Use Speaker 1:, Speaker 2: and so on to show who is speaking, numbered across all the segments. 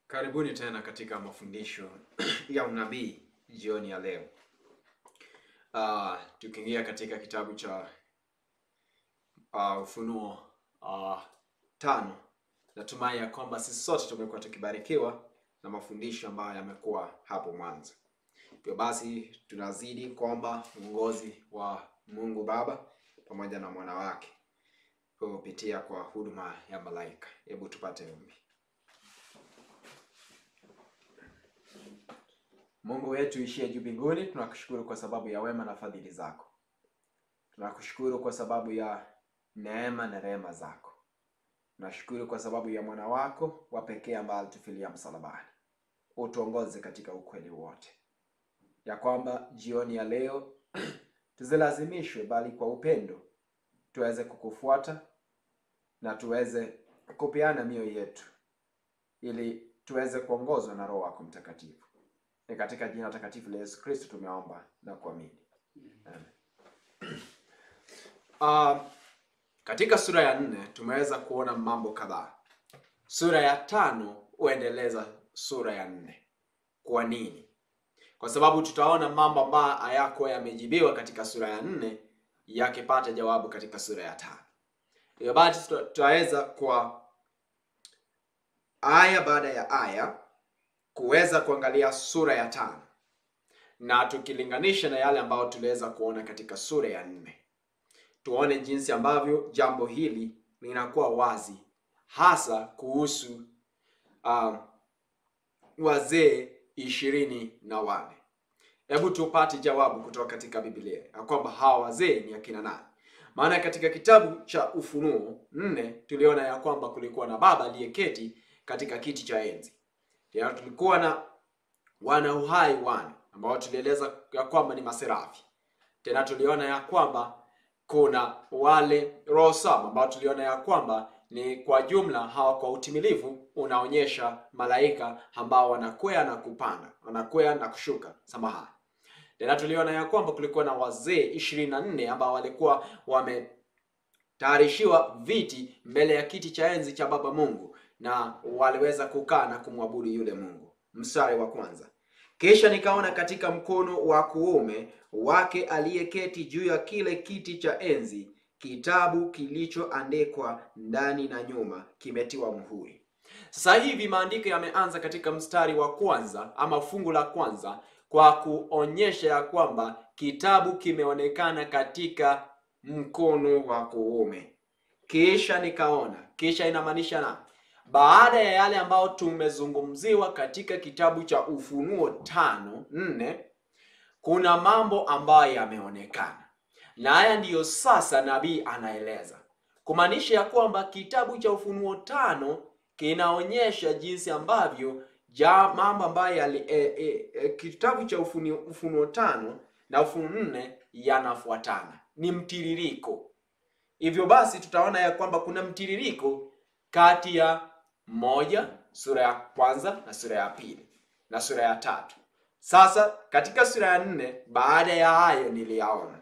Speaker 1: Karibuni tena katika mafundisho ya unabii jioni ya leo. Uh, tukiingia katika kitabu cha uh, Ufunuo uh, tano. Natumai ya kwamba sisi sote tumekuwa tukibarikiwa na mafundisho ambayo yamekuwa hapo mwanzo. Hivyo basi tunazidi kuomba uongozi wa Mungu Baba pamoja na mwana wake kupitia kwa huduma ya malaika. Hebu tupate ombi. Mungu wetu ishie juu mbinguni, tunakushukuru kwa sababu ya wema na fadhili zako. Tunakushukuru kwa sababu ya neema na rehema zako. Tunashukuru kwa sababu ya mwana wako wa pekee ambaye alitufilia msalabani. Utuongoze katika ukweli wote, ya kwamba jioni ya leo tusilazimishwe, bali kwa upendo tuweze kukufuata na tuweze kupeana mioyo yetu, ili tuweze kuongozwa na Roho wako Mtakatifu. Ni katika jina takatifu la Yesu Kristo tumeomba na kuamini. Amen. Uh, katika sura ya nne tumeweza kuona mambo kadhaa. Sura ya tano huendeleza sura ya nne. Kwa nini? Kwa sababu tutaona mambo ambayo hayako yamejibiwa katika sura ya nne yakipata jawabu katika sura ya tano. Hivyo basi tutaweza kwa aya baada ya aya kuweza kuangalia sura ya tano na tukilinganisha na yale ambayo tuliweza kuona katika sura ya nne, tuone jinsi ambavyo jambo hili linakuwa wazi, hasa kuhusu um, wazee ishirini na wane. Hebu tupate jawabu kutoka katika Biblia ya kwamba hawa wazee ni akina nani? Maana katika kitabu cha Ufunuo nne tuliona ya kwamba kulikuwa na baba aliyeketi katika kiti cha enzi ya tulikuwa na wana uhai wane ambao tulieleza ya kwamba ni maserafi. Tena tuliona ya kwamba kuna wale roho saba ambao tuliona ya kwamba ni kwa jumla hawa kwa utimilifu unaonyesha malaika ambao wanakwea na kupanda, wanakwea na kushuka, samahani. Tena tuliona ya kwamba kulikuwa na wazee ishirini na nne ambao walikuwa wametayarishiwa viti mbele ya kiti cha enzi cha Baba Mungu na waliweza kukaa na kumwabudu yule Mungu. Mstari wa kwanza, kisha nikaona katika mkono wa kuume wake aliyeketi juu ya kile kiti cha enzi kitabu kilichoandikwa ndani na nyuma, kimetiwa muhuri. Sasa hivi maandiko yameanza katika mstari wa kwanza ama fungu la kwanza kwa kuonyesha ya kwamba kitabu kimeonekana katika mkono wa kuume. Kisha nikaona, kisha inamaanisha na baada ya yale ambayo tumezungumziwa katika kitabu cha Ufunuo tano nne, kuna mambo ambayo yameonekana, na haya ndiyo sasa nabii anaeleza, kumaanisha ya kwamba kitabu cha Ufunuo tano kinaonyesha jinsi ambavyo ja mambo ambayo yali e, e, e, kitabu cha Ufunuo, Ufunuo tano na Ufunuo nne yanafuatana, ni mtiririko. Hivyo basi tutaona ya kwamba kuna mtiririko kati ya moja sura ya kwanza na sura ya pili na sura ya tatu. Sasa katika sura ya nne, baada ya hayo niliyaona.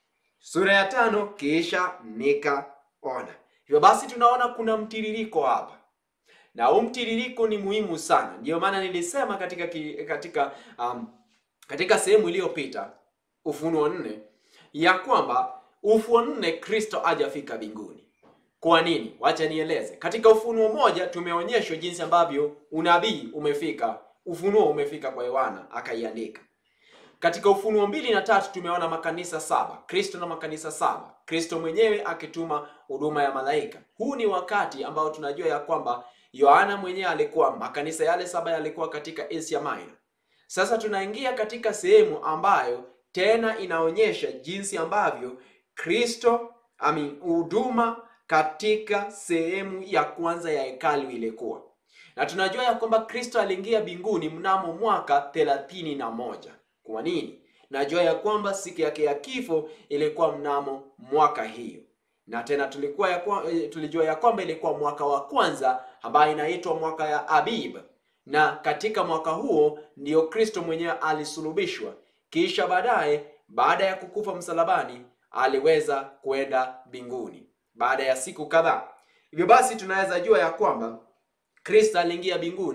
Speaker 1: Sura ya tano, kisha nikaona. Hivyo basi tunaona kuna mtiririko hapa, na huu mtiririko ni muhimu sana. Ndiyo maana nilisema katika katika um, katika sehemu iliyopita Ufunuo nne ya kwamba Ufunuo nne Kristo hajafika mbinguni. Kwa nini? Wacha nieleze. Katika Ufunuo moja tumeonyeshwa jinsi ambavyo unabii umefika, ufunuo umefika kwa Yohana akaiandika. Katika Ufunuo mbili na tatu tumeona makanisa saba, Kristo na makanisa saba, Kristo mwenyewe akituma huduma ya malaika. Huu ni wakati ambao tunajua ya kwamba Yohana mwenyewe alikuwa, makanisa yale saba yalikuwa katika Asia Minor. Sasa tunaingia katika sehemu ambayo tena inaonyesha jinsi ambavyo Kristo ami huduma katika sehemu ya kwanza ya hekalu ilikuwa, na tunajua ya kwamba Kristo aliingia mbinguni mnamo mwaka thelathini na moja. Kwa nini? Najua ya kwamba siku yake ya kifo ilikuwa mnamo mwaka hiyo, na tena tulikuwa ya kwa, tulijua ya kwamba ilikuwa mwaka wa kwanza ambayo inaitwa mwaka ya Abib, na katika mwaka huo ndiyo Kristo mwenyewe alisulubishwa, kisha baadaye, baada ya kukufa msalabani, aliweza kwenda mbinguni baada ya siku kadhaa. Hivyo basi tunaweza jua ya kwamba Kristo aliingia mbinguni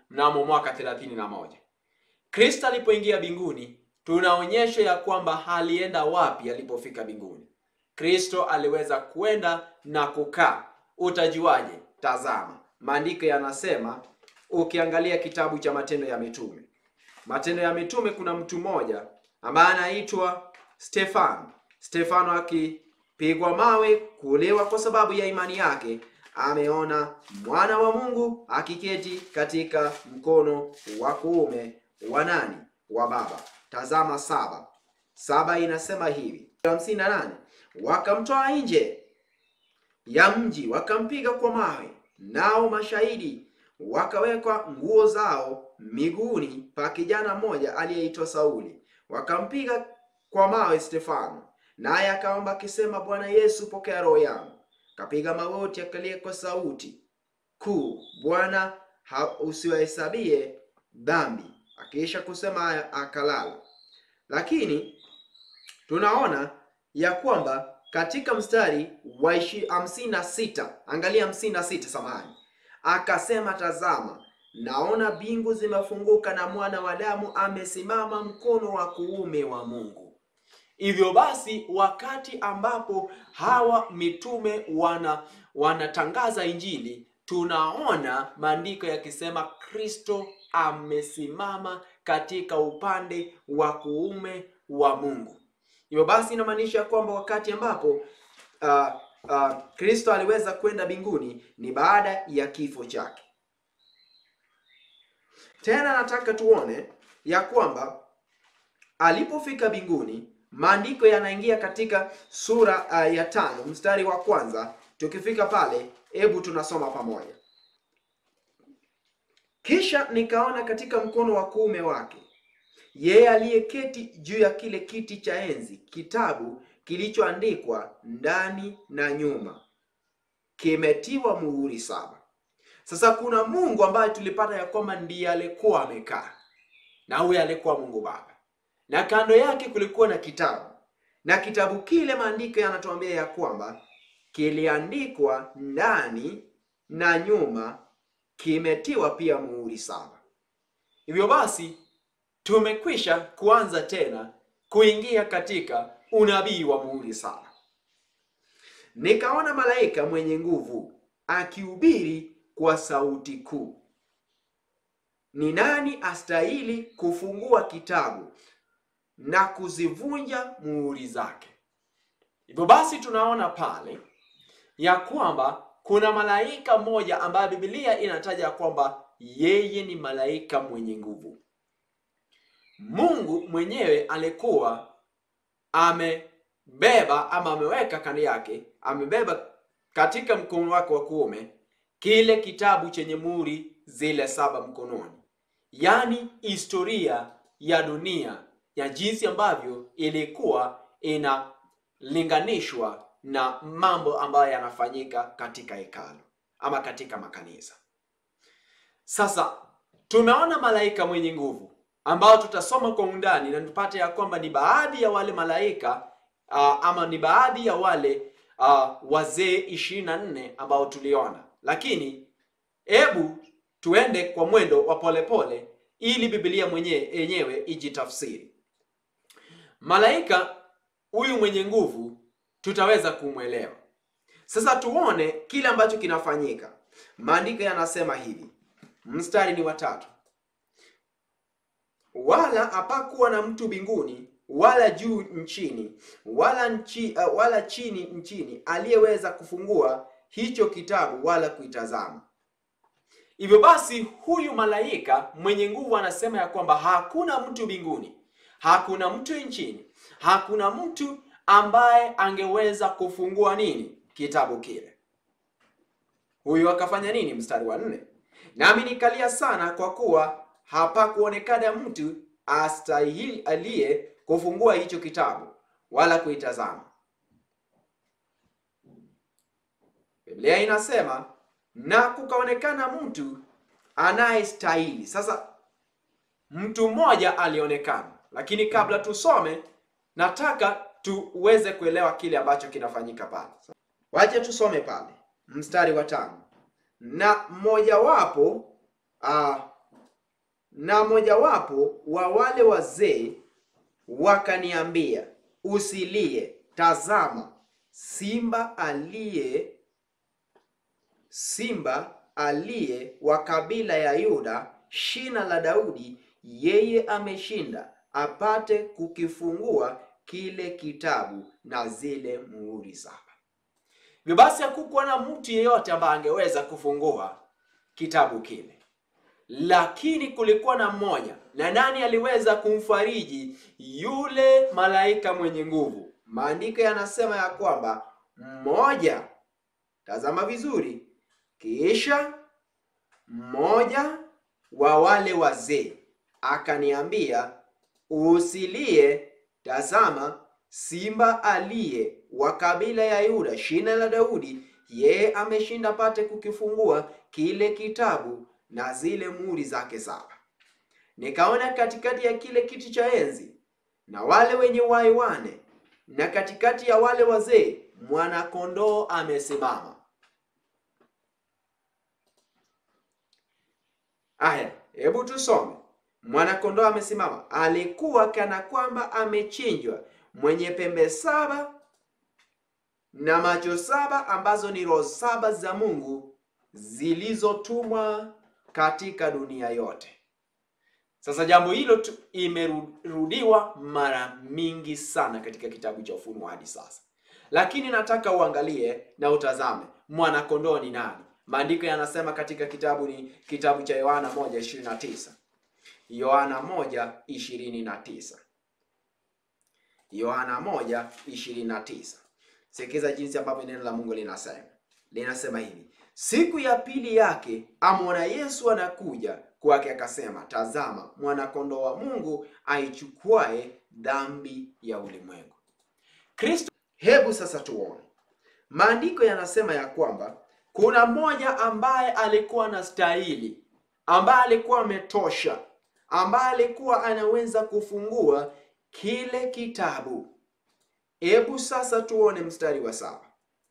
Speaker 1: mnamo mwaka thelathini na moja. Kristo alipoingia mbinguni, tunaonyeshwa ya kwamba alienda wapi alipofika mbinguni. Kristo aliweza kwenda na kukaa. Utajuaje? Tazama, maandiko yanasema, ukiangalia kitabu cha Matendo ya Mitume, Matendo ya Mitume, kuna mtu mmoja ambaye anaitwa Stefano. Stefano akipigwa mawe kuuliwa kwa sababu ya imani yake, ameona mwana wa Mungu akiketi katika mkono wa kuume wa nani? Wa Baba. Tazama saba saba inasema hivi, hamsini na nane wakamtoa nje ya mji wakampiga kwa mawe, nao mashahidi wakawekwa nguo zao miguuni pa kijana mmoja aliyeitwa Sauli, wakampiga kwa mawe Stefano, naye akaomba akisema, Bwana Yesu, pokea roho yangu. Akapiga magoti akalia kwa sauti kuu, Bwana usiwahesabie dhambi. Akiisha kusema haya akalala. Lakini tunaona ya kwamba katika mstari wa hamsini na sita angalia hamsini na sita samahani, akasema tazama, naona mbingu zimefunguka na mwana wa Adamu amesimama mkono wa kuume wa Mungu. Hivyo basi, wakati ambapo hawa mitume wana wanatangaza Injili, tunaona maandiko yakisema Kristo amesimama katika upande wa kuume wa Mungu. Hivyo basi inamaanisha kwamba wakati ambapo uh, uh, Kristo aliweza kwenda mbinguni ni baada ya kifo chake. Tena nataka tuone ya kwamba alipofika mbinguni, maandiko yanaingia katika sura uh, ya tano mstari wa kwanza. Tukifika pale, hebu tunasoma pamoja. Kisha nikaona katika mkono wa kuume wake yeye aliyeketi juu ya kile kiti cha enzi kitabu kilichoandikwa ndani na nyuma, kimetiwa muhuri saba. Sasa kuna Mungu ambaye tulipata ya kwamba ndiye alikuwa amekaa, na huyo alikuwa Mungu Baba, na kando yake kulikuwa na kitabu, na kitabu kile maandiko yanatuambia ya kwamba kiliandikwa ndani na nyuma, kimetiwa pia muhuri saba. Hivyo basi tumekwisha kuanza tena kuingia katika unabii wa muhuri saba. Nikaona malaika mwenye nguvu akihubiri kwa sauti kuu, ni nani astahili kufungua kitabu na kuzivunja muhuri zake? Hivyo basi tunaona pale ya kwamba kuna malaika mmoja ambaye Biblia inataja kwamba yeye ni malaika mwenye nguvu. Mungu mwenyewe alikuwa amebeba ama ameweka kando yake, amebeba katika mkono wake wa kuume kile kitabu chenye muhuri zile saba mkononi, yaani historia ya dunia ya jinsi ambavyo ilikuwa inalinganishwa na mambo ambayo yanafanyika katika hekalu ama katika makanisa. Sasa tumeona malaika mwenye nguvu ambao tutasoma kwa undani na tupate ya kwamba ni baadhi ya wale malaika uh, ama ni baadhi ya wale uh, wazee ishirini na nne ambao tuliona, lakini hebu tuende kwa mwendo wa polepole ili Biblia mwenyewe yenyewe ijitafsiri. Malaika huyu mwenye nguvu tutaweza kumwelewa. Sasa tuone kile ambacho kinafanyika. Maandiko yanasema hivi, mstari ni watatu wala hapakuwa na mtu mbinguni wala juu nchini wala nchi, uh, wala chini nchini aliyeweza kufungua hicho kitabu wala kuitazama. Hivyo basi, huyu malaika mwenye nguvu anasema ya kwamba hakuna mtu mbinguni, hakuna mtu nchini, hakuna mtu ambaye angeweza kufungua nini kitabu kile. Huyu akafanya nini? Mstari wa nne, nami nikalia sana kwa kuwa hapakuonekana mtu astahili aliye kufungua hicho kitabu wala kuitazama. Biblia inasema na kukaonekana mtu anayestahili. Sasa mtu mmoja alionekana, lakini kabla tusome, nataka tuweze kuelewa kile ambacho kinafanyika pale. Wacha tusome pale mstari wa tano. Na mmojawapo uh, na mojawapo wa wale wazee wakaniambia, usilie, tazama, simba aliye simba aliye wa kabila ya Yuda, shina la Daudi, yeye ameshinda apate kukifungua kile kitabu na zile muhuri saba. Hivyo basi hakukuwa na mtu yeyote ambaye angeweza kufungua kitabu kile, lakini kulikuwa na mmoja. Na nani aliweza kumfariji? Yule malaika mwenye nguvu. Maandiko yanasema ya kwamba mmoja, tazama vizuri, kisha mmoja wa wale wazee akaniambia, usilie, tazama simba aliye wa kabila ya Yuda, shina la Daudi, yeye ameshinda pate kukifungua kile kitabu na zile muhuri zake saba. Nikaona katikati ya kile kiti cha enzi na wale wenye uhai wane, na katikati ya wale wazee mwana-kondoo amesimama. Aya, hebu tusome. Mwana-kondoo amesimama, alikuwa kana kwamba amechinjwa, mwenye pembe saba na macho saba, ambazo ni roho saba za Mungu zilizotumwa katika dunia yote. Sasa jambo hilo tu imerudiwa mara mingi sana katika kitabu cha Ufunuo hadi sasa, lakini nataka uangalie na utazame mwana-kondoo ni nani. Maandiko yanasema katika kitabu ni kitabu cha Yohana 1:29. Yohana 1:29. Yohana 1:29. Sikiza jinsi ambavyo neno la Mungu linasema. Linasema hivi: siku ya pili yake amwona Yesu anakuja kwake, akasema, tazama mwana-kondoo wa Mungu aichukuae dhambi ya ulimwengu. Kristo. Hebu sasa tuone, maandiko yanasema ya kwamba kuna mmoja ambaye alikuwa na stahili, ambaye alikuwa ametosha, ambaye alikuwa anaweza kufungua kile kitabu. Hebu sasa tuone mstari wa saba.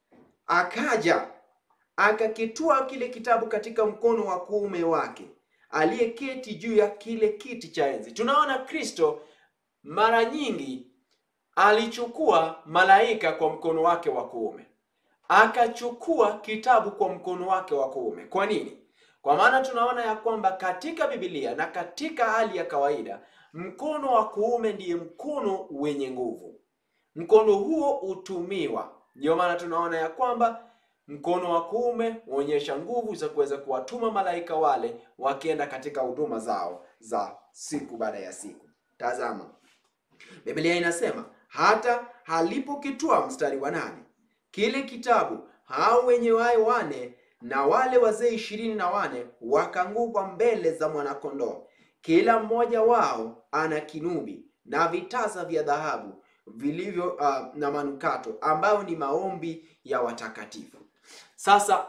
Speaker 1: Akaja akakitua kile kitabu katika mkono wa kuume wake aliyeketi juu ya kile kiti cha enzi. Tunaona Kristo mara nyingi alichukua malaika kwa mkono wake wa kuume, akachukua kitabu kwa mkono wake wa kuume. Kwa nini? Kwa maana tunaona ya kwamba katika Biblia na katika hali ya kawaida mkono wa kuume ndiye mkono wenye nguvu. Mkono huo hutumiwa, ndio maana tunaona ya kwamba mkono wa kuume huonyesha nguvu za kuweza kuwatuma malaika wale wakienda katika huduma zao za siku baada ya siku. Tazama, Biblia inasema hata halipokitwaa, mstari wa nane, kile kitabu, hao wenye uhai wane na wale wazee ishirini na wane wakaanguka mbele za mwanakondoo, kila mmoja wao ana kinubi na vitasa vya dhahabu vilivyo uh, na manukato ambayo ni maombi ya watakatifu. Sasa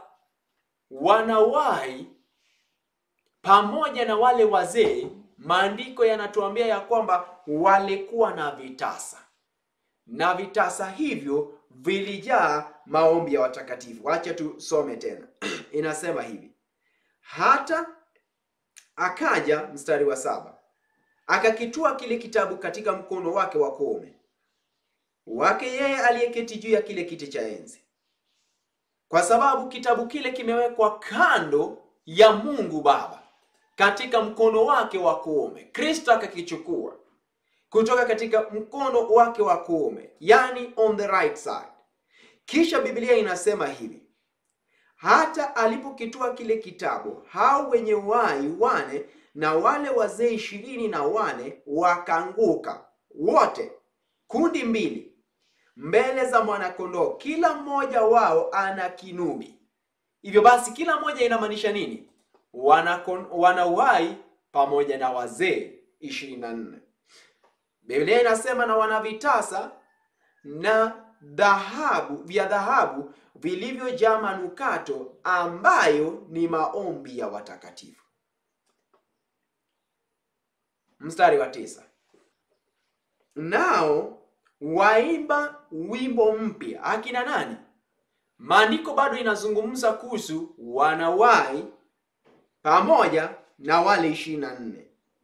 Speaker 1: wanawai pamoja na wale wazee, maandiko yanatuambia ya kwamba walikuwa na vitasa, na vitasa hivyo vilijaa maombi ya watakatifu. Acha tusome tena inasema hivi: hata akaja, mstari wa saba, akakitua kile kitabu katika mkono wake wa kuume wake yeye aliyeketi juu ya kile kiti cha enzi kwa sababu kitabu kile kimewekwa kando ya Mungu Baba katika mkono wake wa kuume. Kristo akakichukua kutoka katika mkono wake wa kuume, yani on the right side. Kisha Biblia inasema hivi, hata alipokitua kile kitabu, hao wenye uhai wane na wale wazee ishirini na wane wakaanguka wote, kundi mbili mbele za mwanakondoo, kila mmoja wao ana kinubi. Hivyo basi, kila mmoja inamaanisha nini? Wana uhai pamoja na wazee ishirini na nne. Biblia inasema na wana vitasa na dhahabu vya dhahabu vilivyojaa manukato ambayo ni maombi ya watakatifu. Mstari wa tisa, nao waimba wimbo mpya. Akina nani? Maandiko bado inazungumza kuhusu wanawai pamoja na wale ishirini na nne.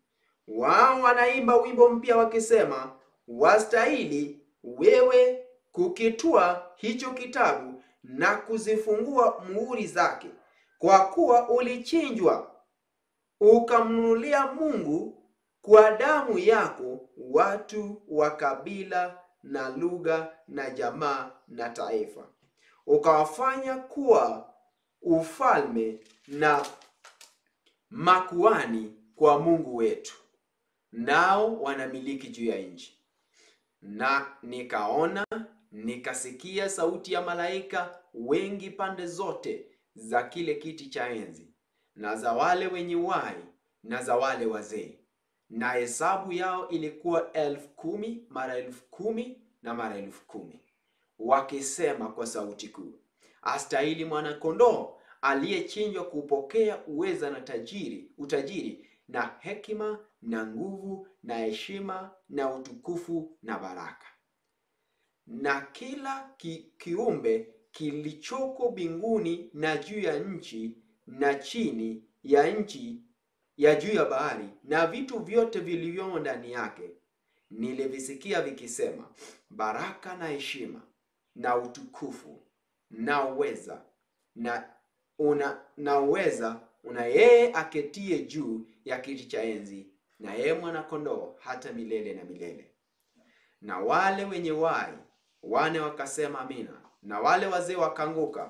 Speaker 1: wao wanaimba wimbo mpya wakisema, wastahili wewe kukitwaa hicho kitabu na kuzifungua muhuri zake, kwa kuwa ulichinjwa ukamnunulia Mungu kwa damu yako watu wa kabila na lugha na jamaa na taifa, ukawafanya kuwa ufalme na makuani kwa Mungu wetu, nao wanamiliki juu ya nchi. Na nikaona nikasikia sauti ya malaika wengi pande zote za kile kiti cha enzi na za wale wenye uhai na za wale wazee, na hesabu yao ilikuwa elfu kumi mara elfu kumi na mara elfu kumi wakisema kwa sauti kuu, astahili mwana-kondoo aliyechinjwa kupokea uweza na tajiri utajiri na hekima na nguvu na heshima na utukufu na baraka. Na kila ki, kiumbe kilichoko mbinguni na juu ya nchi na chini ya nchi ya juu ya bahari na vitu vyote vilivyomo ndani yake, nilivisikia vikisema, baraka na heshima na utukufu na uweza na una na uweza una yeye aketie juu ya kiti cha enzi na yeye mwana-kondoo hata milele na milele. Na wale wenye uhai wane wakasema amina, na wale wazee wakaanguka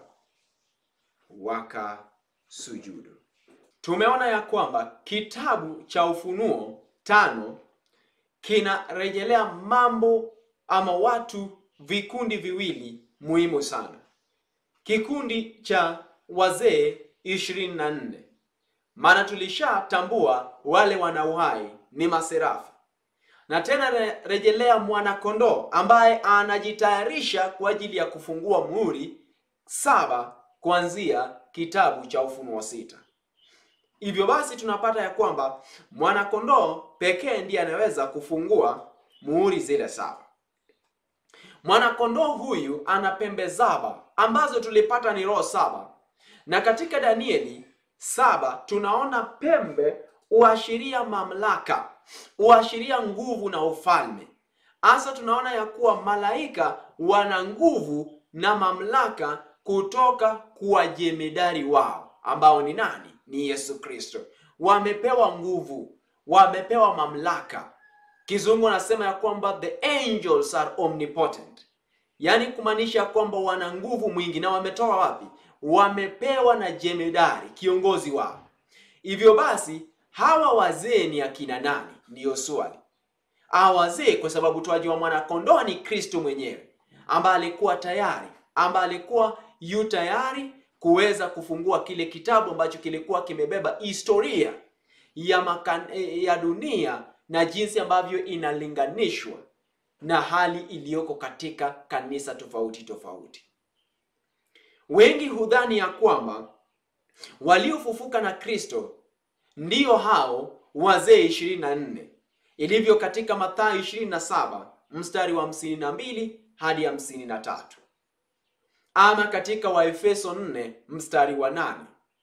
Speaker 1: wakasujudu. Tumeona ya kwamba kitabu cha Ufunuo tano kinarejelea mambo ama watu vikundi viwili muhimu sana. Kikundi cha wazee ishirini na nne, maana tulishatambua wale wana uhai ni maserafi, na tena re- rejelea mwana-kondoo ambaye anajitayarisha kwa ajili ya kufungua muhuri saba kuanzia kitabu cha Ufunuo sita. Hivyo basi tunapata ya kwamba mwana-kondoo pekee ndiye anaweza kufungua muhuri zile saba. Mwana-kondoo huyu ana pembe saba ambazo tulipata ni roho saba, na katika Danieli saba tunaona pembe huashiria mamlaka, huashiria nguvu na ufalme. Hasa tunaona ya kuwa malaika wana nguvu na mamlaka kutoka kwa jemedari wao ambao ni nani? Ni Yesu Kristo. Wamepewa nguvu, wamepewa mamlaka. Kizungu anasema ya kwamba the angels are omnipotent, yaani kumaanisha kwamba wana nguvu mwingi. Na wametoa wapi? Wamepewa na jemedari, kiongozi wao. Hivyo basi hawa wazee ni akina nani? Ndiyo swali. Hawa wazee, kwa sababu twajua mwana-kondoo ni Kristo mwenyewe ambaye alikuwa tayari, ambaye alikuwa yu tayari kuweza kufungua kile kitabu ambacho kilikuwa kimebeba historia ya makan, ya dunia na jinsi ambavyo inalinganishwa na hali iliyoko katika kanisa tofauti tofauti. Wengi hudhani ya kwamba waliofufuka na Kristo ndiyo hao wazee ishirini na nne ilivyo katika Mathayo ishirini na saba mstari wa hamsini na mbili hadi hamsini na tatu ama katika Waefeso 4 mstari wa nane.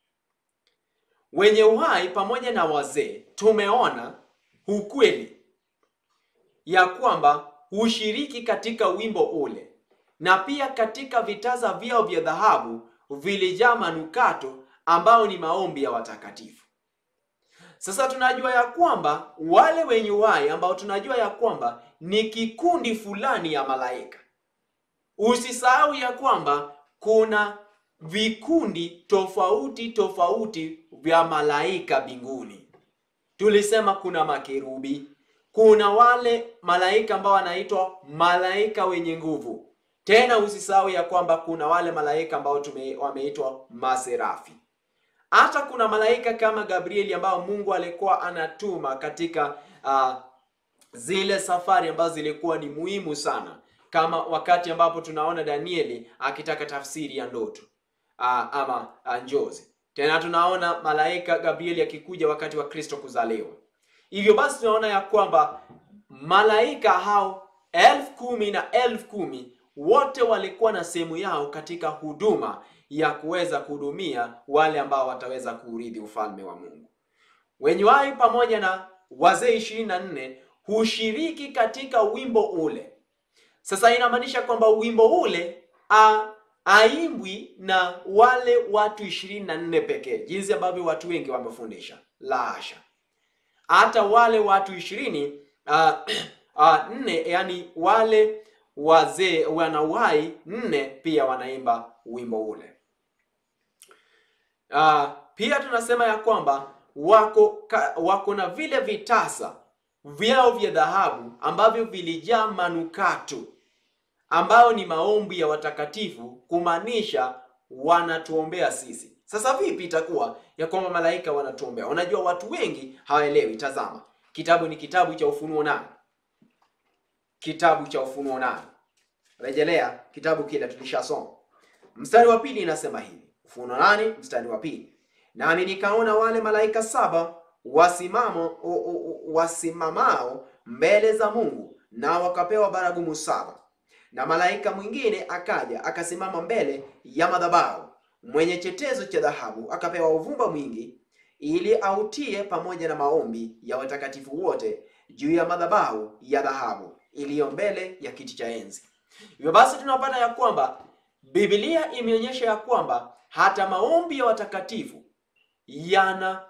Speaker 1: Wenye uhai pamoja na wazee tumeona ukweli ya kwamba hushiriki katika wimbo ule, na pia katika vitaza vyao vya dhahabu vilijaa manukato ambao ni maombi ya watakatifu. Sasa tunajua ya kwamba wale wenye uhai ambao tunajua ya kwamba ni kikundi fulani ya malaika. Usisahau ya kwamba kuna vikundi tofauti tofauti vya malaika mbinguni. Tulisema kuna makerubi, kuna wale malaika ambao wanaitwa malaika wenye nguvu. Tena usisahau ya kwamba kuna wale malaika ambao tume, wameitwa maserafi. Hata kuna malaika kama Gabrieli ambao Mungu alikuwa anatuma katika uh, zile safari ambazo zilikuwa ni muhimu sana, kama wakati ambapo tunaona Danieli akitaka tafsiri ya ndoto uh, ama uh, njozi. Tena tunaona malaika Gabrieli akikuja wakati wa Kristo kuzaliwa. Hivyo basi tunaona ya kwamba malaika hao elfu kumi na elfu kumi wote walikuwa na sehemu yao katika huduma ya kuweza kuhudumia wale ambao wataweza kuurithi ufalme wa Mungu. Wenye uhai pamoja na wazee ishirini na nne hushiriki katika wimbo ule. Sasa inamaanisha kwamba wimbo ule a, aimbwi na wale watu ishirini na nne pekee, jinsi ambavyo watu wengi wamefundisha. La hasha, hata wale watu ishirini uh, uh, nne, yani wale wazee wanawai nne pia wanaimba wimbo ule. Uh, pia tunasema ya kwamba wako ka, wako na vile vitasa vyao vya dhahabu ambavyo vilijaa manukato ambayo ni maombi ya watakatifu, kumaanisha wanatuombea sisi. Sasa vipi itakuwa ya kwamba malaika wanatuombea? Unajua watu wengi hawaelewi. Tazama, kitabu ni kitabu cha Ufunuo nane, kitabu cha Ufunuo nane. Rejelea kitabu kile tulishasoma, mstari wa pili inasema hivi, Ufunuo nane mstari wa pili, nami nikaona wale malaika saba wasimamo wasimamao mbele za Mungu, na wakapewa baragumu saba na malaika mwingine akaja akasimama mbele ya madhabahu mwenye chetezo cha dhahabu, akapewa uvumba mwingi, ili autie pamoja na maombi ya watakatifu wote juu ya madhabahu ya dhahabu iliyo mbele ya kiti cha enzi. Hivyo basi tunapata ya kwamba Biblia imeonyesha ya kwamba hata maombi ya watakatifu yana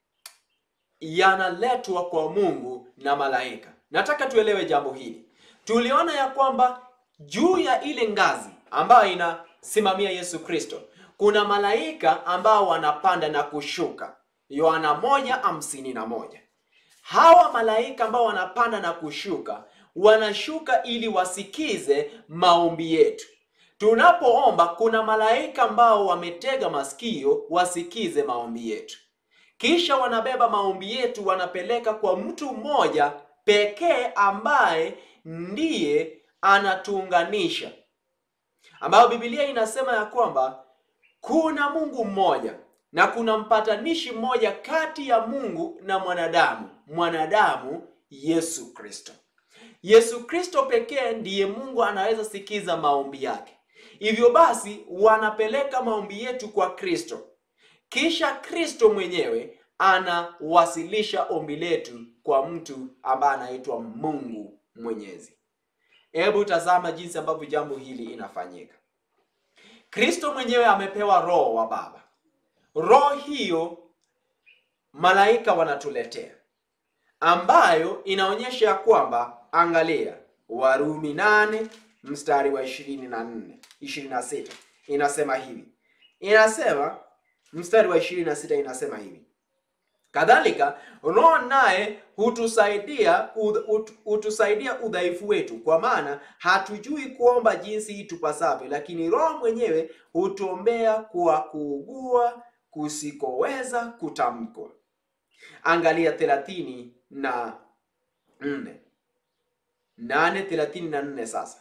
Speaker 1: yanaletwa kwa Mungu na malaika. Nataka tuelewe jambo hili. Tuliona ya kwamba juu ya ile ngazi ambayo inasimamia Yesu Kristo kuna malaika ambao wanapanda na kushuka. Yohana moja hamsini na moja. Hawa malaika ambao wanapanda na kushuka wanashuka ili wasikize maombi yetu. Tunapoomba kuna malaika ambao wametega masikio wasikize maombi yetu, kisha wanabeba maombi yetu wanapeleka kwa mtu mmoja pekee ambaye ndiye anatuunganisha ambayo Biblia inasema ya kwamba kuna Mungu mmoja na kuna mpatanishi mmoja kati ya Mungu na mwanadamu, mwanadamu Yesu Kristo. Yesu Kristo pekee ndiye Mungu anaweza sikiza maombi yake. Hivyo basi wanapeleka maombi yetu kwa Kristo, kisha Kristo mwenyewe anawasilisha ombi letu kwa mtu ambaye anaitwa Mungu Mwenyezi. Hebu tazama jinsi ambavyo jambo hili inafanyika. Kristo mwenyewe amepewa roho wa Baba. Roho hiyo malaika wanatuletea, ambayo inaonyesha ya kwamba, angalia, Warumi nane mstari wa ishirini na nne ishirini na sita inasema hivi, inasema mstari wa ishirini na sita inasema hivi Kadhalika Roho naye hutusaidia hutusaidia udhaifu wetu, kwa maana hatujui kuomba jinsi itupasavyo, lakini Roho mwenyewe hutuombea kwa kuugua kusikoweza kutamkwa. Angalia thelathini na nne nane thelathini na nne Sasa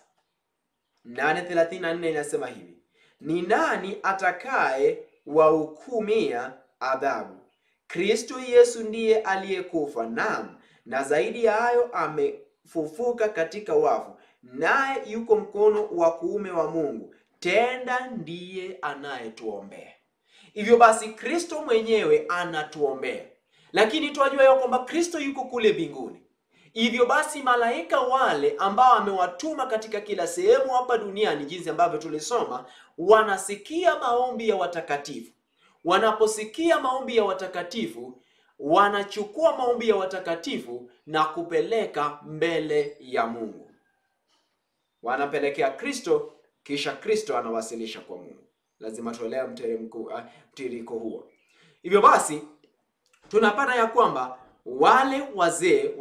Speaker 1: nane thelathini na nne inasema hivi, ni nani atakaye wahukumia adhabu? Kristo Yesu ndiye aliyekufa, naam, na zaidi ya hayo amefufuka katika wafu, naye yuko mkono wa kuume wa Mungu, tena ndiye anayetuombea. Hivyo basi, Kristo mwenyewe anatuombea, lakini tunajua ya kwamba Kristo yuko kule mbinguni. Hivyo basi, malaika wale ambao amewatuma katika kila sehemu hapa duniani, jinsi ambavyo tulisoma, wanasikia maombi ya watakatifu wanaposikia maombi ya watakatifu wanachukua maombi ya watakatifu na kupeleka mbele ya Mungu, wanapelekea Kristo, kisha Kristo anawasilisha kwa Mungu. Lazima tuelewe mtiririko huo. Hivyo basi tunapata ya kwamba wale wazee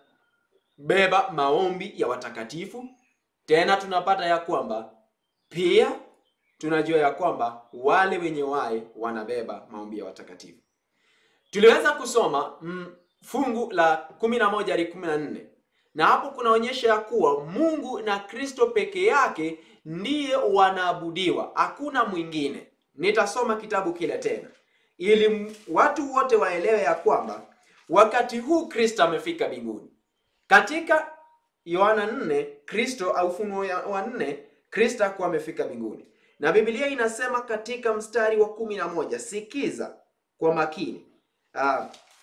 Speaker 1: wanabeba maombi ya watakatifu, tena tunapata ya kwamba pia tunajua ya kwamba wale wenye wai wanabeba maombi ya watakatifu. Tuliweza kusoma mm, fungu la kumi na moja hadi kumi na nne na hapo kunaonyesha ya kuwa Mungu na Kristo peke yake ndiye wanaabudiwa, hakuna mwingine. Nitasoma kitabu kile tena ili watu wote waelewe ya kwamba wakati huu Kristo amefika mbinguni. Katika Yohana 4 Kristo au Ufunuo wa 4 Kristo akuwa amefika mbinguni na Biblia inasema katika mstari wa kumi na moja sikiza kwa makini. Uh,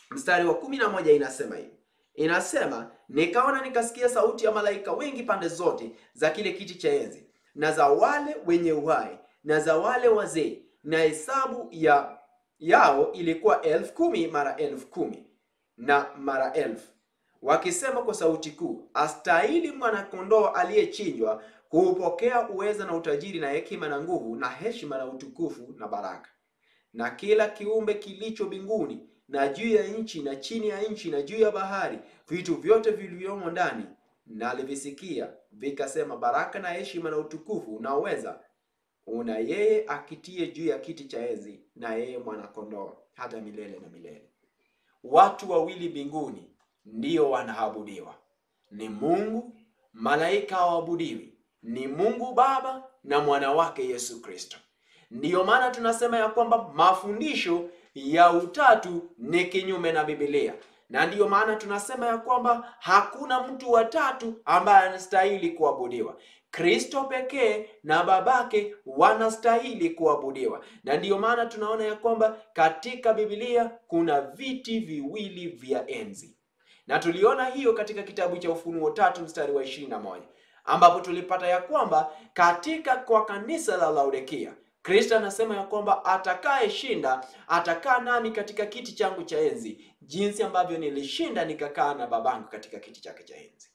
Speaker 1: mstari wa kumi na moja inasema hivi, inasema nikaona nikasikia sauti ya malaika wengi pande zote za kile kiti cha enzi na za wale wenye uhai na za wale wazee, na hesabu ya yao ilikuwa elfu kumi mara elfu kumi na mara elfu, wakisema kwa sauti kuu, astahili mwanakondoo aliyechinjwa kuupokea uweza na utajiri na hekima na nguvu na heshima na utukufu na baraka. Na kila kiumbe kilicho mbinguni na juu ya nchi na chini ya nchi na juu ya bahari, vitu vyote vilivyomo ndani, nalivisikia vikasema, baraka na heshima na utukufu na uweza una yeye akitie juu ya kiti cha enzi na yeye mwanakondoo hata milele na milele. Watu wawili mbinguni ndio wanaabudiwa, ni Mungu. Malaika hawaabudiwi, ni Mungu Baba na mwana wake Yesu Kristo. Ndiyo maana tunasema ya kwamba mafundisho ya utatu ni kinyume na Biblia, na ndiyo maana tunasema ya kwamba hakuna mtu wa tatu ambaye anastahili kuabudiwa. Kristo pekee na babake wanastahili kuabudiwa, na ndiyo maana tunaona ya kwamba katika Biblia kuna viti viwili vya enzi, na tuliona hiyo katika kitabu cha Ufunuo tatu mstari wa ishirini na moja ambapo tulipata ya kwamba katika kwa kanisa la Laodikia Kristo anasema ya kwamba atakayeshinda atakaa nami katika kiti changu cha enzi, jinsi ambavyo nilishinda nikakaa na babangu katika kiti chake cha enzi.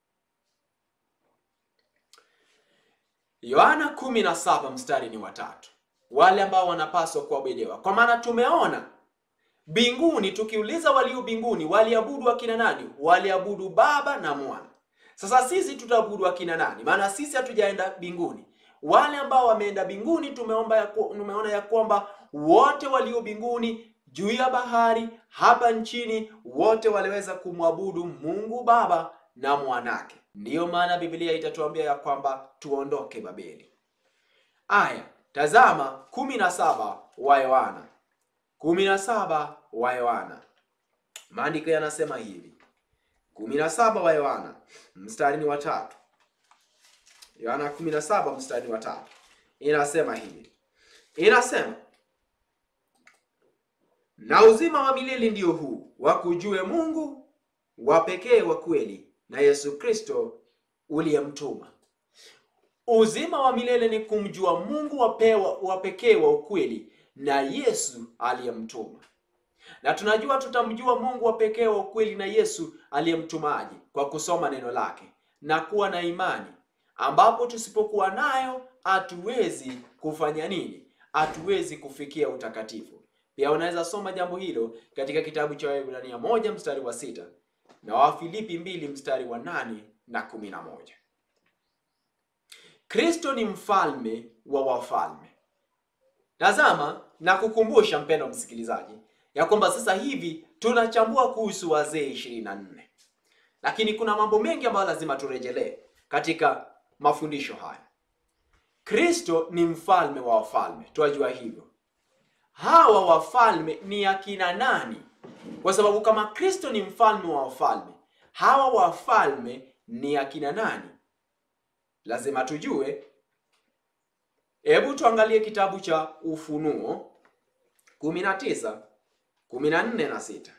Speaker 1: Yohana kumi na saba mstari ni watatu, wale ambao wanapaswa kuabudiwa, kwa maana tumeona mbinguni. Tukiuliza walio mbinguni waliabudu akina nani? Waliabudu Baba na Mwana. Sasa sisi tutaabudu akina nani? Maana sisi hatujaenda mbinguni. Wale ambao wameenda mbinguni tumeomba ya tumeona ya kwamba wote walio mbinguni juu ya bahari hapa nchini wote waliweza kumwabudu Mungu Baba na mwanake. Ndiyo maana Biblia itatuambia ya kwamba tuondoke Babeli. Aya, tazama kumi na saba wa Yohana, kumi na saba wa Yohana, maandiko yanasema hivi, kumi na saba wa Yohana mstari ni wa tatu. Yohana 17 mstari wa tatu inasema hivi, inasema na uzima wa milele ndio huu, wakujue Mungu wa pekee wa kweli na Yesu Kristo uliyemtuma. Uzima wa milele ni kumjua Mungu wa pekee wa ukweli na Yesu aliyemtuma. Na tunajua tutamjua Mungu wa pekee wa ukweli na Yesu aliyemtumaje? Kwa kusoma neno lake na kuwa na imani ambapo tusipokuwa nayo hatuwezi kufanya nini? Hatuwezi kufikia utakatifu. Pia unaweza soma jambo hilo katika kitabu cha Waebrania moja mstari wa sita na Wafilipi mbili mstari wa nane na kumi na moja. Kristo ni mfalme wa wafalme. Tazama na kukumbusha mpendo msikilizaji, ya kwamba sasa hivi tunachambua kuhusu wazee ishirini na nne, lakini kuna mambo mengi ambayo lazima turejelee katika mafundisho haya. Kristo ni mfalme wa wafalme, twajua hivyo. Hawa wafalme ni akina nani? Kwa sababu kama Kristo ni mfalme wa wafalme, hawa wafalme ni akina nani? Lazima tujue. Hebu tuangalie kitabu cha Ufunuo 19 14 na sita.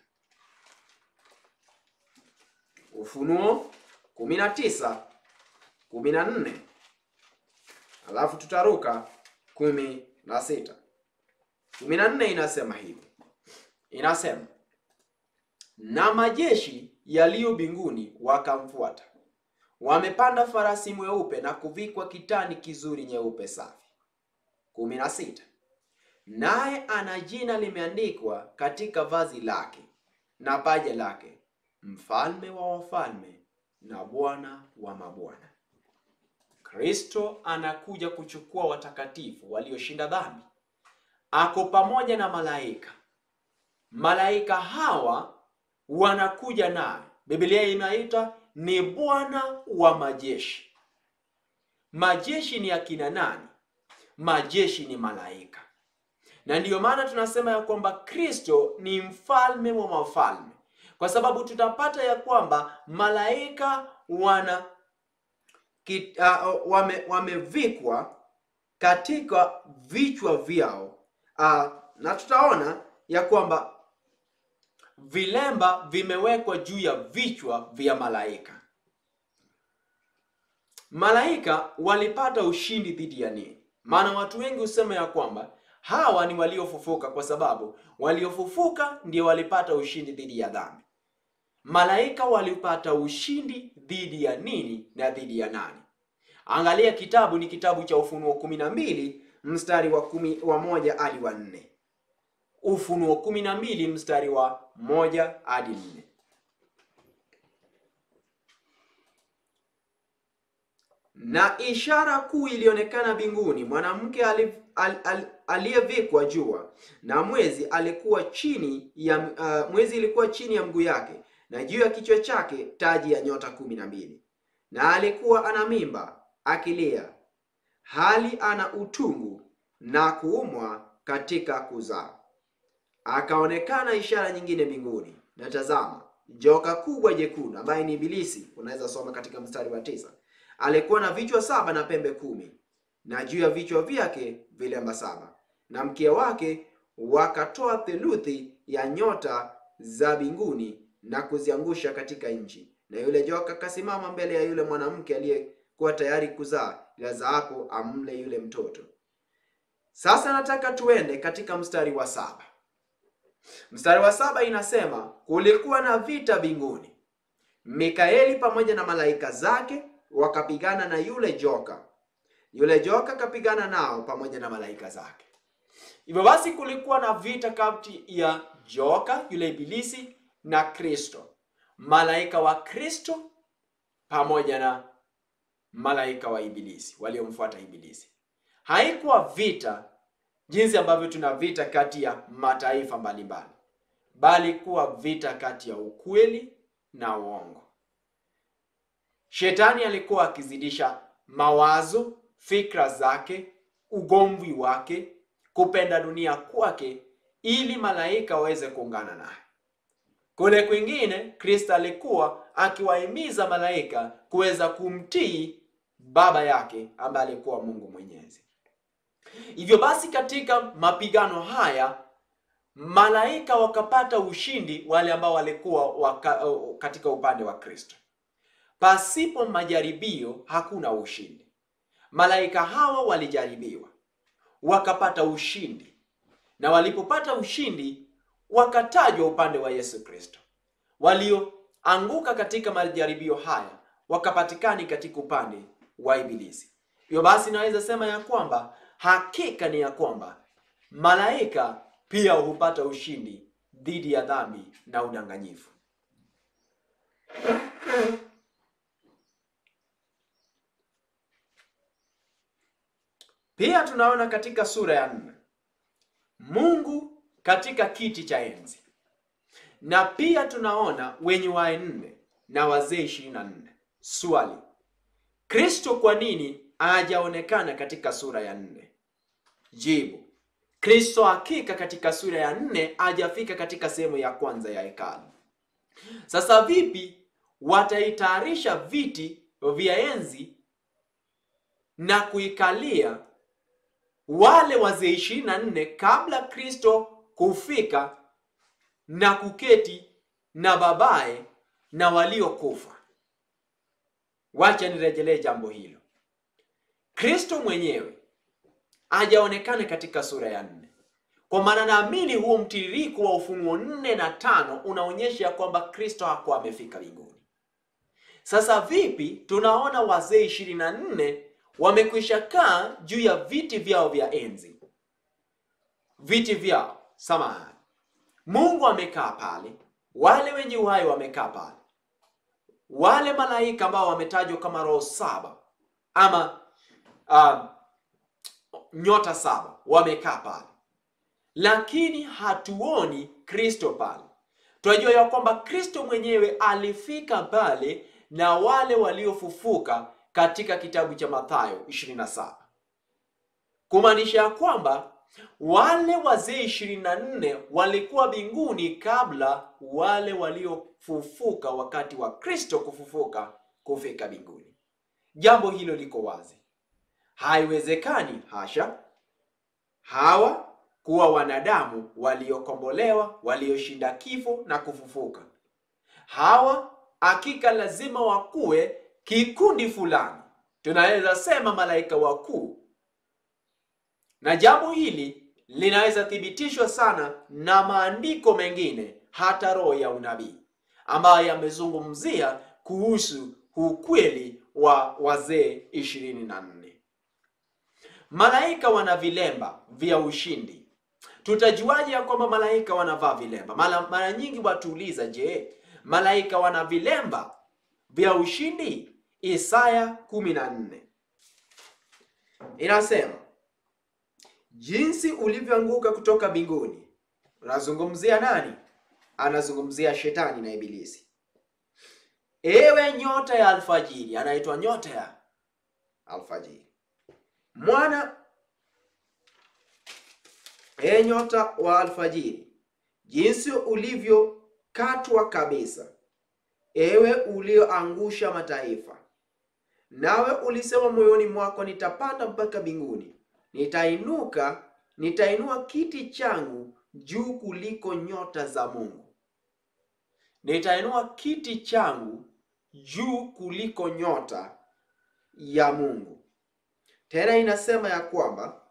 Speaker 1: Ufunuo 19 kumi na nne alafu tutaruka kumi na sita. Kumi na nne inasema hivi, inasema na majeshi yaliyo mbinguni wakamfuata, wamepanda farasi mweupe na kuvikwa kitani kizuri nyeupe safi. kumi na sita. Naye ana jina limeandikwa katika vazi lake na paja lake, mfalme wa wafalme na Bwana wa mabwana. Kristo anakuja kuchukua watakatifu walioshinda dhambi, ako pamoja na malaika. Malaika hawa wanakuja naye, Biblia inaita ni Bwana wa majeshi. Majeshi ni akina nani? Majeshi ni malaika, na ndiyo maana tunasema ya kwamba Kristo ni mfalme wa mafalme, kwa sababu tutapata ya kwamba malaika wana Kit, uh, wame, wamevikwa katika vichwa vyao uh, na tutaona ya kwamba vilemba vimewekwa juu ya vichwa vya malaika. Malaika walipata ushindi dhidi ya nini? Maana watu wengi husema ya kwamba hawa ni waliofufuka, kwa sababu waliofufuka ndio walipata ushindi dhidi ya dhambi. Malaika walipata ushindi dhidi ya nini na dhidi ya nani? Angalia kitabu ni kitabu cha Ufunuo kumi na mbili mstari wa kumi, wa moja hadi wa nne. Ufunuo kumi na mbili mstari wa moja hadi nne. Na ishara kuu ilionekana mbinguni, mwanamke ali- al- al- aliyevikwa jua na mwezi alikuwa chini ya uh, mwezi ilikuwa chini ya mguu yake, na juu ya kichwa chake taji ya nyota kumi na mbili. Na alikuwa ana mimba akilia, hali ana utungu na kuumwa katika kuzaa. Akaonekana ishara nyingine mbinguni, na tazama, joka kubwa jekundu, ambaye ni Ibilisi. Unaweza soma katika mstari wa tisa. Alikuwa na vichwa saba na pembe kumi, na juu ya vichwa vyake vilemba saba, na mkia wake wakatoa theluthi ya nyota za mbinguni na kuziangusha katika nchi. Na yule joka akasimama mbele ya yule mwanamke aliyekuwa tayari kuzaa, ilazaapo amle yule mtoto. Sasa nataka tuende katika mstari wa saba. Mstari wa saba inasema kulikuwa na vita mbinguni, Mikaeli pamoja na malaika zake wakapigana na yule joka, yule joka akapigana nao pamoja na malaika zake. Hivyo basi kulikuwa na vita kati ya joka yule ibilisi na Kristo, malaika wa Kristo pamoja na malaika wa ibilisi waliomfuata ibilisi. Haikuwa vita jinsi ambavyo tuna vita kati ya mataifa mbalimbali, bali kuwa vita kati ya ukweli na uongo. Shetani alikuwa akizidisha mawazo, fikra zake, ugomvi wake, kupenda dunia kwake, ili malaika waweze kuungana naye. Kule kwingine, Kristo alikuwa akiwahimiza malaika kuweza kumtii baba yake ambaye alikuwa Mungu Mwenyezi. Hivyo basi katika mapigano haya malaika wakapata ushindi, wale ambao walikuwa waka, katika upande wa Kristo. Pasipo majaribio hakuna ushindi. Malaika hawa walijaribiwa wakapata ushindi, na walipopata ushindi wakatajwa upande wa Yesu Kristo. Walioanguka katika majaribio haya wakapatikani katika upande wa Ibilisi. Hivyo basi naweza sema ya kwamba hakika ni ya kwamba malaika pia hupata ushindi dhidi ya dhambi na udanganyifu. Pia tunaona katika sura ya nne Mungu katika kiti cha enzi, na pia tunaona wenye wanne na wazee ishirini na nne. Swali, Kristo kwa nini hajaonekana katika sura ya nne? Jibu, Kristo hakika katika sura ya nne hajafika katika sehemu ya kwanza ya hekalu. Sasa vipi wataitayarisha viti vya enzi na kuikalia wale wazee ishirini na nne kabla Kristo kufika na kuketi na babaye na waliokufa? Wacha nirejelee jambo hilo. Kristo mwenyewe hajaonekana katika sura ya nne, kwa maana naamini huo mtiririko wa Ufunuo nne na tano unaonyesha ya kwamba Kristo hakuwa amefika mbinguni. Sasa vipi tunaona wazee ishirini na nne wamekwisha kaa juu ya viti vyao vya enzi, viti vyao samahani, Mungu amekaa pale, wale wenye uhai wamekaa pale, wale malaika ambao wametajwa kama roho saba ama uh, nyota saba wamekaa pale, lakini hatuoni Kristo pale. Tunajua ya kwamba Kristo mwenyewe alifika pale na wale waliofufuka katika kitabu cha Mathayo 27, kumaanisha ya kwamba wale wazee 24 walikuwa mbinguni kabla wale waliofufuka wakati wa Kristo kufufuka kufika mbinguni. Jambo hilo liko wazi. Haiwezekani, hasha. Hawa kuwa wanadamu waliokombolewa, walioshinda kifo na kufufuka. Hawa hakika lazima wakuwe kikundi fulani, tunaweza sema malaika wakuu, na jambo hili linaweza thibitishwa sana na maandiko mengine, hata roho ya unabii ambayo yamezungumzia kuhusu ukweli wa wazee ishirini na nne. Malaika wana vilemba vya ushindi. Tutajuaje ya kwamba malaika wanavaa vilemba? Mara, mara nyingi watuuliza, je, malaika wana vilemba vya ushindi? Isaya kumi na nne inasema jinsi ulivyoanguka kutoka mbinguni. Unazungumzia nani? Anazungumzia shetani na Ibilisi. Ewe nyota ya alfajiri, anaitwa nyota ya alfajiri, mwana e nyota wa alfajiri, jinsi ulivyokatwa kabisa, ewe ulioangusha mataifa. Nawe ulisema moyoni mwako, nitapanda mpaka mbinguni, nitainuka, nitainua kiti changu juu kuliko nyota za Mungu, nitainua kiti changu juu kuliko nyota ya Mungu. Tena inasema ya kwamba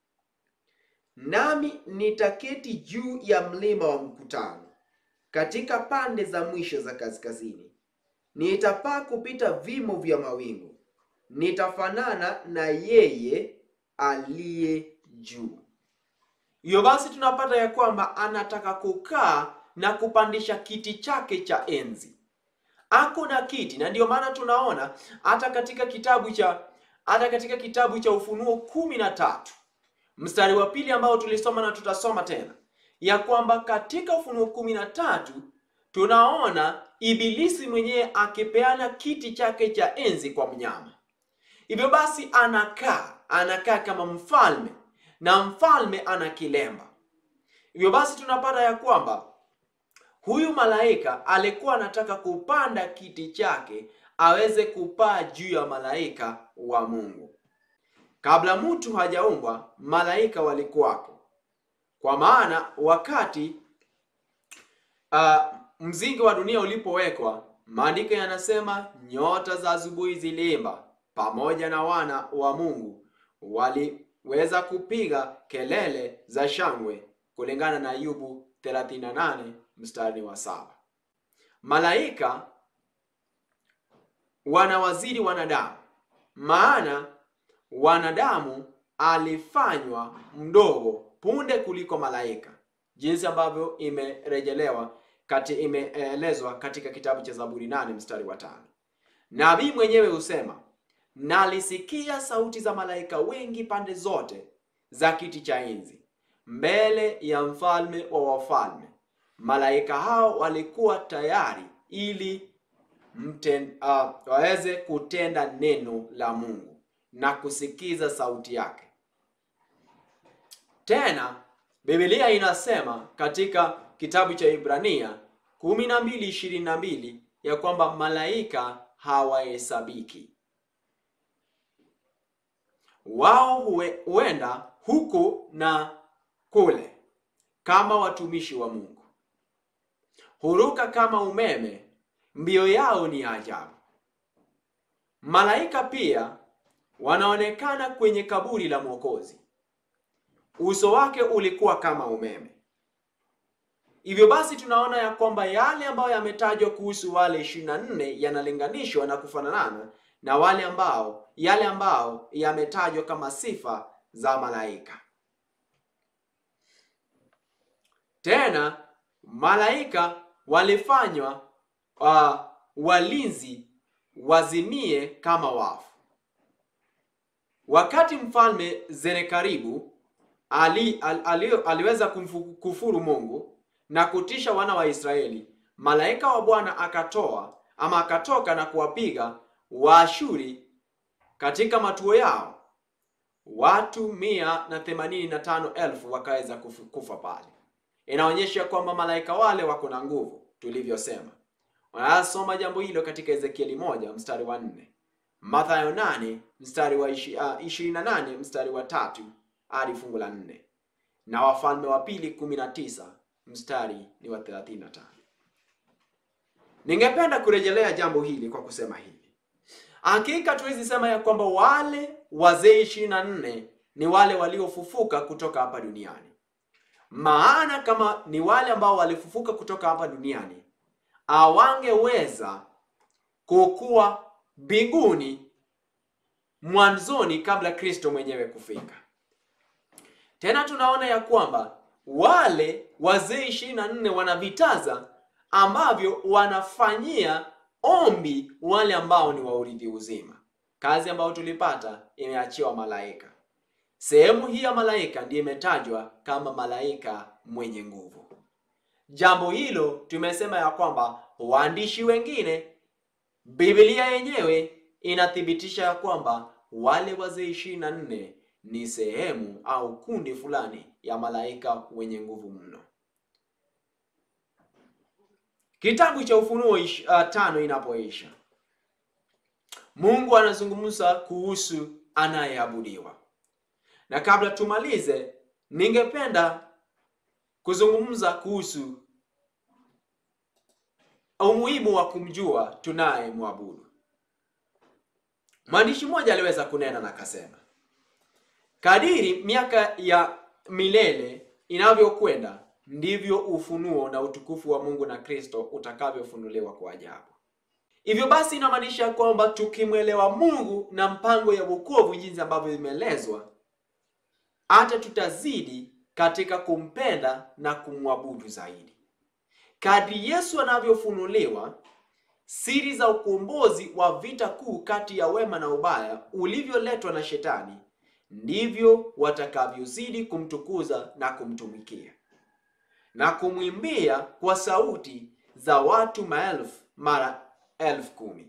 Speaker 1: nami nitaketi juu ya mlima wa mkutano katika pande za mwisho za kaskazini, nitapaa kupita vimo vya mawingu, nitafanana na yeye aliye juu. Hiyo basi tunapata ya kwamba anataka kukaa na kupandisha kiti chake cha enzi. Ako na kiti, na ndiyo maana tunaona hata katika kitabu cha hata katika kitabu cha Ufunuo kumi na tatu mstari wa pili ambao tulisoma na tutasoma tena ya kwamba katika Ufunuo kumi na tatu tunaona Ibilisi mwenyewe akipeana kiti chake cha enzi kwa mnyama. Hivyo basi anakaa anakaa kama mfalme na mfalme ana kilemba. Hivyo basi tunapata ya kwamba huyu malaika alikuwa anataka kupanda kiti chake aweze kupaa juu ya malaika wa Mungu. Kabla mtu hajaumbwa, malaika walikuwako, kwa maana wakati uh, mzingi wa dunia ulipowekwa, maandiko yanasema nyota za asubuhi ziliimba, pamoja na wana wa Mungu waliweza kupiga kelele za shangwe, kulingana na Ayubu 38 mstari wa saba. Malaika wanawaziri wanadamu, maana wanadamu alifanywa mdogo punde kuliko malaika, jinsi ambavyo imerejelewa kati imeelezwa katika kitabu cha Zaburi nane mstari wa tano. Nabii mwenyewe husema, nalisikia sauti za malaika wengi pande zote za kiti cha enzi mbele ya mfalme wa wafalme. Malaika hao walikuwa tayari ili mten, uh, waweze kutenda neno la Mungu na kusikiza sauti yake. Tena Biblia inasema katika kitabu cha Ibrania kumi na mbili ishirini na mbili ya kwamba malaika hawahesabiki, wao huenda huku na kule kama watumishi wa Mungu, huruka kama umeme, mbio yao ni ajabu. Malaika pia wanaonekana kwenye kaburi la Mwokozi, uso wake ulikuwa kama umeme. Hivyo basi tunaona ya kwamba yale ambayo yametajwa kuhusu wale ishirini na nne yanalinganishwa na kufanana na wale ambao yale ambao yametajwa kama sifa za malaika. Tena malaika walifanywa uh, walinzi wazimie kama wafu. Wakati mfalme Senakeribu ali, ali, ali, aliweza kumkufuru Mungu na kutisha wana wa Israeli, malaika wa Bwana akatoa ama akatoka na kuwapiga Waashuri katika matuo yao, watu mia na themanini na tano elfu wakaweza kufa pale. Inaonyesha kwamba malaika wale wako na nguvu tulivyosema. Wanasoma jambo hilo katika Ezekieli moja mstari wa nne, Mathayo nane mstari wa ishirini na nane mstari wa tatu hadi fungu la nne, na Wafalme wa Pili 19 mstari ni wa 35. Ningependa kurejelea jambo hili kwa kusema hivi: hakika tuwezi sema ya kwamba wale wazee ishirini na nne ni wale waliofufuka kutoka hapa duniani, maana kama ni wale ambao walifufuka kutoka hapa duniani hawangeweza kukuwa mbinguni mwanzoni kabla Kristo mwenyewe kufika. Tena tunaona ya kwamba wale wazee ishirini na nne wana vitaza ambavyo wanafanyia ombi wale ambao ni waurithi uzima. Kazi ambayo tulipata imeachiwa malaika. Sehemu hii ya malaika ndiyo imetajwa kama malaika mwenye nguvu. Jambo hilo tumesema ya kwamba waandishi wengine, Biblia yenyewe inathibitisha ya kwamba wale wazee ishirini na nne ni sehemu au kundi fulani ya malaika wenye nguvu mno. Kitabu cha Ufunuo ish, uh, tano inapoisha, Mungu anazungumza kuhusu anayeabudiwa, na kabla tumalize, ningependa kuzungumza kuhusu umuhimu wa kumjua tunaye mwabudu. Mwandishi mmoja aliweza kunena na akasema, kadiri miaka ya milele inavyokwenda ndivyo ufunuo na utukufu wa Mungu na Kristo utakavyofunuliwa kwa ajabu. Hivyo basi inamaanisha kwamba tukimwelewa Mungu na mpango ya wokovu jinsi ambavyo imeelezwa, hata tutazidi katika kumpenda na kumwabudu zaidi. Kadri Yesu anavyofunuliwa, siri za ukombozi wa vita kuu kati ya wema na ubaya ulivyoletwa na Shetani, ndivyo watakavyozidi kumtukuza na kumtumikia na kumwimbia kwa sauti za watu maelfu mara elfu kumi.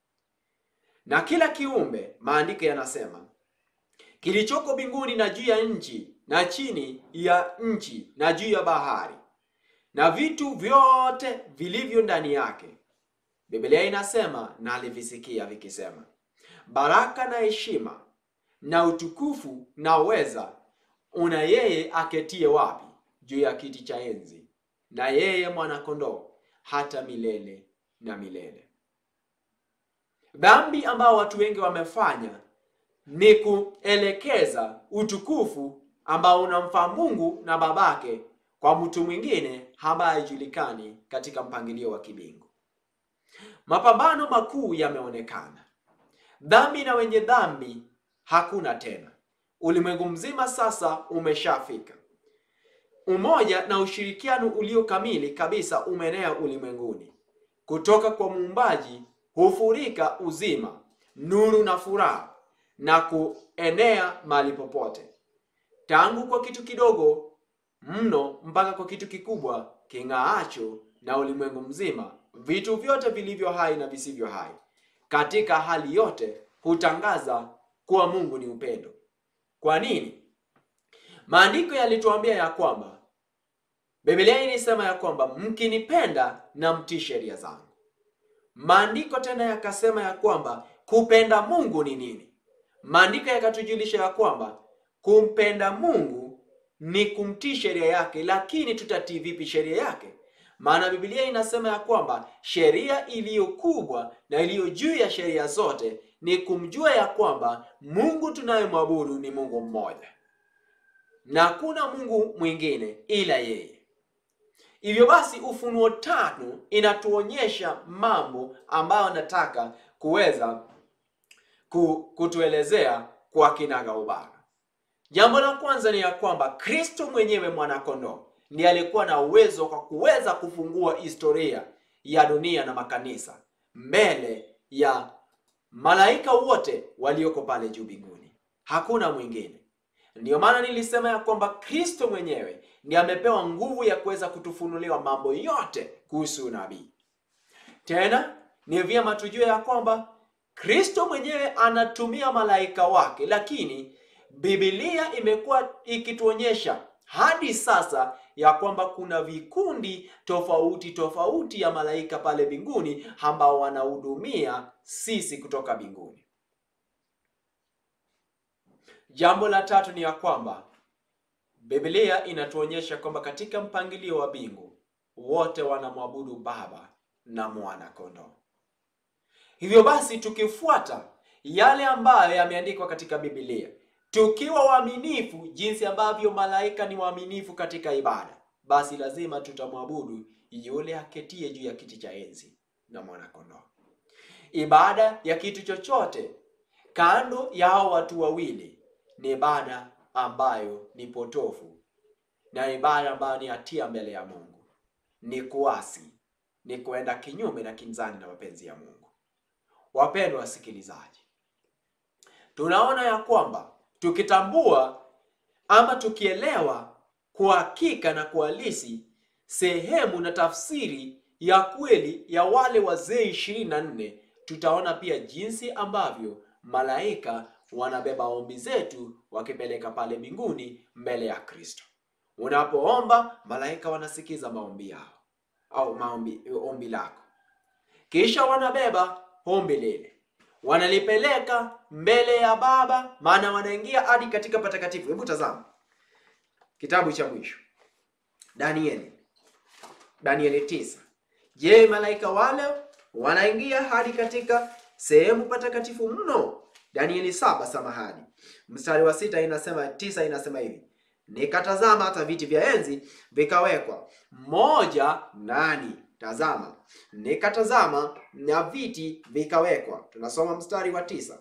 Speaker 1: Na kila kiumbe, maandiko yanasema, kilichoko mbinguni na juu ya nchi na chini ya nchi na juu ya bahari na vitu vyote vilivyo ndani yake, Biblia inasema na alivisikia vikisema, baraka na heshima na utukufu na uweza una yeye aketie wapi? Juu ya kiti cha enzi na yeye mwana-kondoo hata milele na milele. Dhambi ambao watu wengi wamefanya ni kuelekeza utukufu ambao unamfaa Mungu na babake kwa mtu mwingine ambaye haijulikani katika mpangilio wa kibingu. Mapambano makuu yameonekana. Dhambi na wenye dhambi hakuna tena. Ulimwengu mzima sasa umeshafika. Umoja na ushirikiano ulio kamili kabisa umeenea ulimwenguni. Kutoka kwa Muumbaji hufurika uzima, nuru na furaha na kuenea mahali popote, tangu kwa kitu kidogo mno mpaka kwa kitu kikubwa king'aacho na ulimwengu mzima. Vitu vyote vilivyo hai na visivyo hai, katika hali yote hutangaza kuwa Mungu ni upendo. Kwa nini? Maandiko yalituambia ya kwamba Biblia ilisema ya kwamba mkinipenda na mtii sheria zangu. Maandiko tena yakasema ya kwamba kupenda Mungu ni nini? Maandiko yakatujulisha ya kwamba kumpenda Mungu ni kumtii sheria yake. Lakini tutatii vipi sheria yake? Maana Biblia inasema ya kwamba sheria iliyo kubwa na iliyo juu ya sheria zote ni kumjua ya kwamba Mungu tunayemwabudu ni Mungu mmoja na hakuna Mungu mwingine ila yeye. Hivyo basi, Ufunuo tano inatuonyesha mambo ambayo nataka kuweza kutuelezea kwa kinagaubaga. Jambo la kwanza ni ya kwamba Kristo mwenyewe mwanakondoo ndiye alikuwa na uwezo kwa kuweza kufungua historia ya dunia na makanisa mbele ya malaika wote walioko pale juu mbinguni. Hakuna mwingine. Ndiyo maana nilisema ya kwamba Kristo mwenyewe ndiye amepewa nguvu ya kuweza kutufunuliwa mambo yote kuhusu unabii. Tena ni vyema tujue ya kwamba Kristo mwenyewe anatumia malaika wake, lakini Biblia imekuwa ikituonyesha hadi sasa ya kwamba kuna vikundi tofauti tofauti ya malaika pale mbinguni ambao wanahudumia sisi kutoka mbinguni. Jambo la tatu ni ya kwamba Biblia inatuonyesha kwamba katika mpangilio wa mbingu wote wanamwabudu Baba na Mwana Kondoo. Hivyo basi, tukifuata yale ambayo yameandikwa katika Biblia, tukiwa waaminifu jinsi ambavyo malaika ni waaminifu katika ibada, basi lazima tutamwabudu yule aketie juu ya kiti cha enzi na Mwana Kondoo. Ibada ya kitu chochote kando ya hao watu wawili ni ibada ambayo ni potofu na ibada ambayo ni hatia mbele ya Mungu, ni kuasi, ni kuenda kinyume na kinzani na mapenzi ya Mungu. Wapendwa wasikilizaji, tunaona ya kwamba tukitambua ama tukielewa kwa hakika na kwa halisi sehemu na tafsiri ya kweli ya wale wazee ishirini na nne tutaona pia jinsi ambavyo malaika wanabeba ombi zetu wakipeleka pale mbinguni mbele ya Kristo. Unapoomba, malaika wanasikiza maombi yao au maombi ombi lako, kisha wanabeba ombi lile wanalipeleka mbele ya Baba, maana wanaingia hadi katika patakatifu. Hebu tazama kitabu cha mwisho Danieli, Danieli tisa. Je, malaika wale wanaingia hadi katika sehemu patakatifu mno? Danieli saba, samahani, mstari wa sita inasema, tisa inasema hivi Nikatazama hata viti vya enzi vikawekwa moja nani, tazama, nikatazama na viti vikawekwa. Tunasoma mstari wa tisa,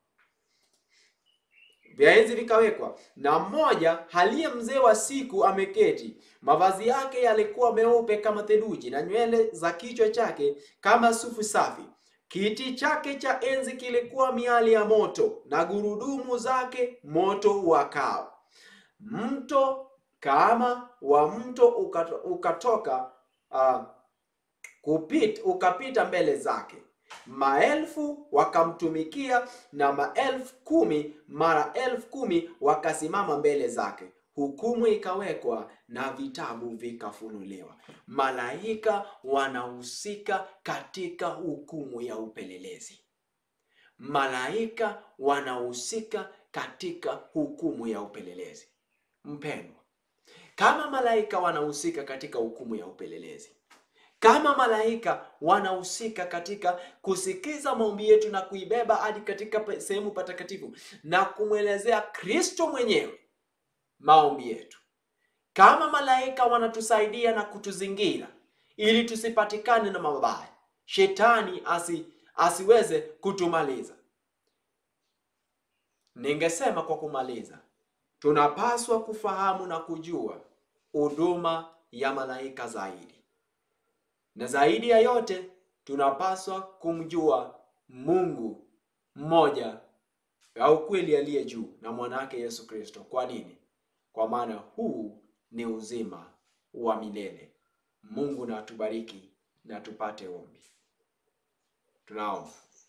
Speaker 1: vya enzi vikawekwa, na mmoja aliye mzee wa siku ameketi. Mavazi yake yalikuwa meupe kama theluji, na nywele za kichwa chake kama sufu safi. Kiti chake cha enzi kilikuwa miali ya moto, na gurudumu zake moto wakao mto kama wa mto ukato, ukatoka uh, kupita, ukapita mbele zake. Maelfu wakamtumikia na maelfu kumi mara elfu kumi wakasimama mbele zake. Hukumu ikawekwa na vitabu vikafunuliwa. Malaika wanahusika katika hukumu ya upelelezi. Malaika wanahusika katika hukumu ya upelelezi. Mpendwa, kama malaika wanahusika katika hukumu ya upelelezi, kama malaika wanahusika katika kusikiza maombi yetu na kuibeba hadi katika sehemu patakatifu na kumwelezea Kristo mwenyewe maombi yetu, kama malaika wanatusaidia na kutuzingira ili tusipatikane na mabaya, shetani asi, asiweze kutumaliza, ningesema kwa kumaliza tunapaswa kufahamu na kujua huduma ya malaika zaidi, na zaidi ya yote tunapaswa kumjua Mungu mmoja au kweli aliye juu na mwanawake Yesu Kristo. Kwa nini? Kwa maana huu ni uzima wa milele. Mungu na atubariki na tupate ombi. Tunaomba.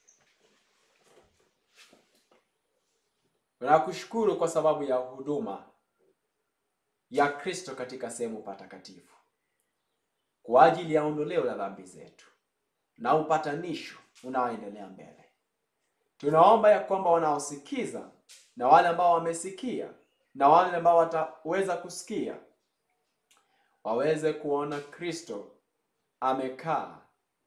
Speaker 1: Tunakushukuru kwa sababu ya huduma ya Kristo katika sehemu patakatifu kwa ajili ya ondoleo la dhambi zetu na upatanisho unaoendelea mbele. Tunaomba ya kwamba wanaosikiza na wale ambao wamesikia na wale ambao wataweza kusikia waweze kuona Kristo amekaa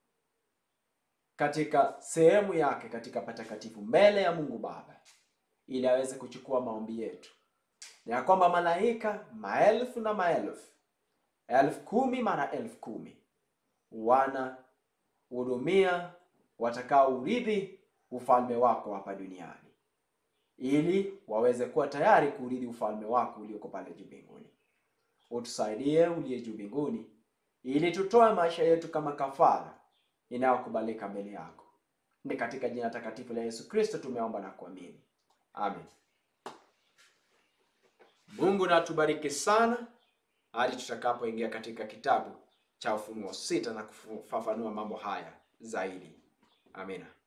Speaker 1: katika sehemu yake katika patakatifu mbele ya Mungu Baba ili aweze kuchukua maombi yetu, na ya kwamba malaika maelfu na maelfu, elfu kumi mara elfu kumi wanahudumia watakao urithi ufalme wako hapa duniani, ili waweze kuwa tayari kuurithi ufalme wako ulioko pale juu mbinguni. Utusaidie uliye juu mbinguni, ili tutoe maisha yetu kama kafara inayokubalika mbele yako. Ni katika jina takatifu la Yesu Kristo tumeomba na kuamini. Amen. Mungu na atubariki sana hadi tutakapoingia katika kitabu cha Ufunuo sita na kufafanua mambo haya zaidi. Amina.